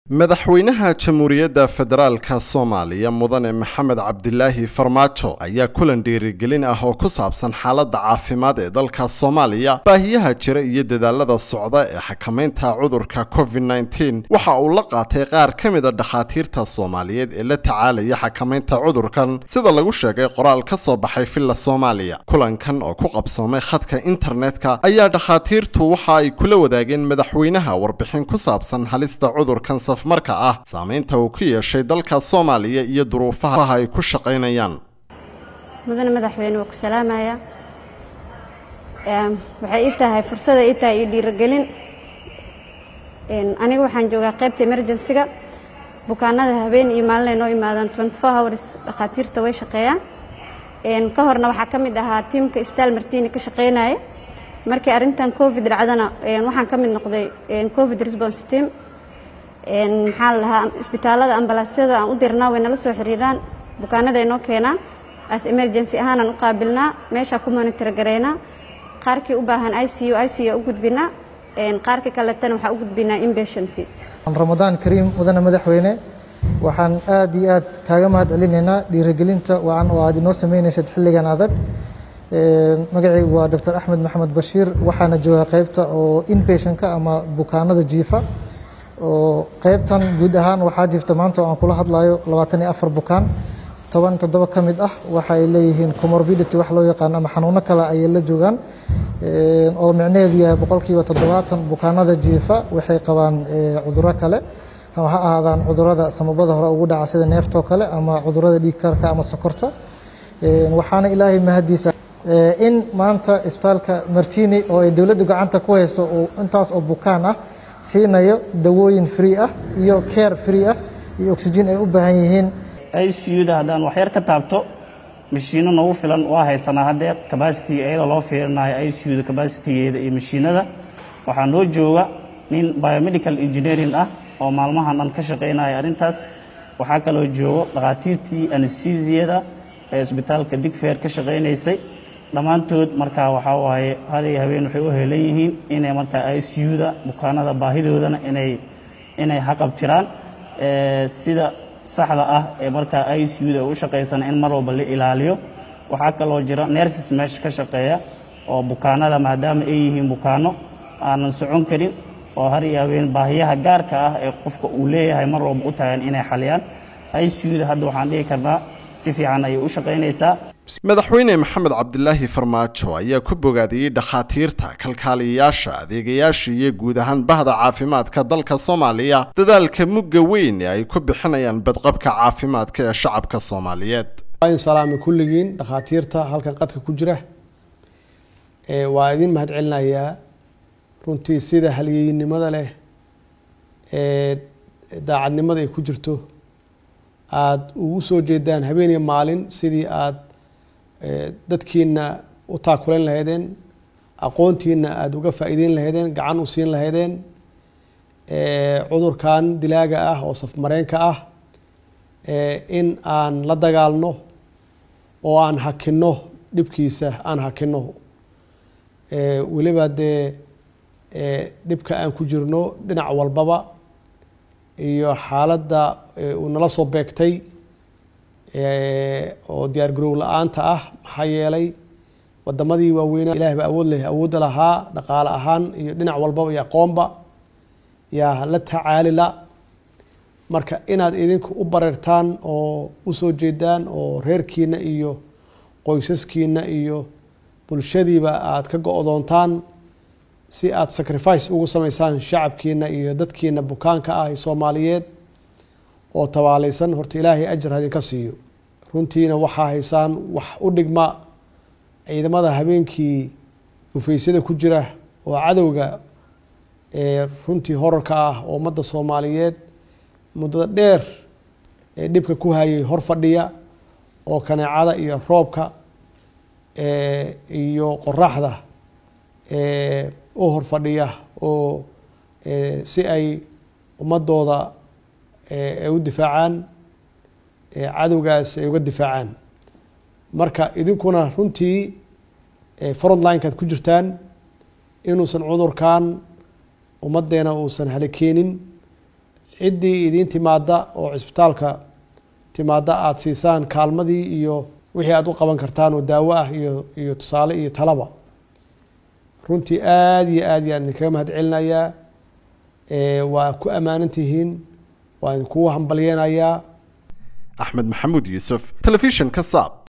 madaxweynaha jamhuuriyadda federaalka soomaaliya mudane maxamed cabdilaahi farmaajo ayaa kulan dhiirigelin ah oo ku saabsan xaaladda caafimaad ee dalka soomaaliya baahiyaha jira iyo dadaalada socda ee xakamaynta cudurka covid nteen waxa uu la qaatay qaar ka mida dhakhaatiirta soomaaliyeed ee la tacaalaya xakamaynta cudurkan sida lagu sheegay qoraal ka soo baxay villa soomaaliya kulankan oo ku qabsoomay khadka internetka ayaa dhakhaatiirtu waxa ay kula wadaageen madaxweynaha warbixin ku saabsan halista cudurkan marka ah saamaynta uu ku yeeshay dalka soomaaliya iyo duruufaha ay ku shaqaynayaan mudane madaxweyne waa ku salaamaya waxay ii tahay fursada ii tahay iyo dhiirigelin aniga waxaan joogaa qaybta emergencyga bukaanada habeen iyo maalin ay noo imaadaan twenty four hours dhakhaatiirta way shaqeeyaan ka horna waxaa ka mid ahaa tiimka staal martini ka shaqeynaya markii arrintan covid dhacdana waxaan ka mid noqday covid response team maxaa la dhahaa isbitaalada ambalaasyada aan u dirnaa way nala soo xiriiraan bukaanada ay noo keenaan as emergency ahaanaan u qaabilnaa meeshaa ku monitor gareynaa qaarkii u baahan i c u i c u u gudbinaa qaarkii kaletana waxaa u gudbinaa inpatient ramadaan kariim mudane madaxweyne waxaan aad iyo aad kaaga mahad celinaynaa dhiirigelinta wacan oo aad inoo sameynaysad xilligan adag magacaygu waa doctor axmed maxamed bashiir waxaana joogaa qaybta oo inpatientka ama bukaanada jiifa oo qaybtan guud ahaan waxaa jirta maanta oo aan kula hadlayo labaatan iyo afar bukaan toban toddoba ka mid ah waxa ay leeyihiin comorbidity wax loo yaqaan ama xanuuno kale ayay la joogaan oo micnaheedu yahay boqolkiiba toddobaatan bukaanada jiifa waxay qabaan cuduro kale ama ha ahaadaan cudurada samabada hore ugu dhaca sida neeftoo kale ama cudurada dhiigkarka ama sokorta waxaana ilaahay mahadiisa in maanta isbitaalka martini oo ay dowladdu gacanta ku hayso intaas oo bukaan ah siinayo dawooyin free ah iyo care free ah iyo oxygen ay u baahan yihiin icuda haddaan waxyar ka taabto mashiino nagu filan waa haysanaa haddee cabacity iyadoo loo fiirinayo icuda cabacitigeeda iyo mashiinada waxaa noo jooga nin biomedical engineering ah oo maalmahan dhan ka shaqaynaya arrintaas waxaa kaloo joogo dhakhaatiirtii anesthesiyada ee isbitaalka digfeer ka shaqaynaysay dhammaantood markaa waxaa waaye haday habeen waxay u helan yihiin inay markaa icuda bukaanada baahidoodana inay inay haqabtiraan sida saxda ah ee markaa icuda u shaqaysana in mar walba la ilaaliyo waxaa kaloo jira nerses meesha ka shaqeeya oo bukaanada maadaama ay yihiin bukaano aanan socon karin oo har iyo habeen baahiyaha gaarka ah ee qofka uu leeyahay mar walba u tagan inay xaliyaan icuda hadda waxaan dhihi karnaa si fiican ayay u shaqaynaysaa madaxweyne maxamed cabdilaahi farmaajo ayaa ku bogaadiyey dhakhaatiirta kalkaaliyayaasha adeegayaasha iyo guud ahaan bahda caafimaadka dalka soomaaliya dadaalka mugga weyn ee ay ku bixinayaan badqabka caafimaadka ee shacabka soomaaliyeed waan salaamay kulligiin dhakhaatiirta halkan qadka ku jira waa idin mahad celinayaa runtii sida halyeynimada leh ee daacadnimada ay ku jirto aada ugu soo jeedaan habeen iyo maalin sidii aada dadkiina u taakulayn lahaydeen aqoontiina aada uga faa'iideyn lahaydeen gacan u siin lahaydeen cudurkan dilaaga ah oo safmareenka ah in aan la dagaalno oo aan hakinno dhibkiisa aan hakinno weliba dee dhibka aan ku jirno dhinac walbaba iyo xaaladda uu nala soo beegtay oo diyaar garow la-aanta ah maxaa yeelay wadamadii waaweynaa ilaah baa awood leh awoodda lahaa dhaqaale ahaan iyo dhinac walbaba iyo aqoonba yaa la tacaali la marka inaad idinku u bareertaan oo usoo jeedaan oo reerkiina iyo qoysaskiina iyo bulshadiiba aada ka go-doontaan si aada sacrifice ugu sameysaan shacabkiina iyo dadkiina bukaanka ah ee soomaaliyeed oo tabaalaysan horta ilaahay ajar hadinka siiyo runtiina waxaa haysaan wax u dhigma ciidamada habeenkii dhufaysyada ku jira oo cadowga ee runtii horarka ah oo ummadda soomaaliyeed muddada dheer ee dhibka ku hayay hor fadhiya oo kaneecada iyo roobka iyo qoraxda u hor fadhiya oo si ay ummadooda ay u difaacaan cadowgaas ay uga difaacaan marka idinkuna runtii frontlinekaad ku jirtaan inuusan cudurkan ummaddeena uusan halakeenin ciddii idiin timaada oo cisbitaalka timaada aada siisaan kaalmadii iyo wixii aada u qaban kartaan oo daawo ah iyo iyo tusaale iyo talaba runtii aada iyo aad yaan idinkaga mahad celinayaa waa ku ammaanan tihiin waa idinkugu hambalyeenayaa axmed maxamuud yuusuf telefishinka saab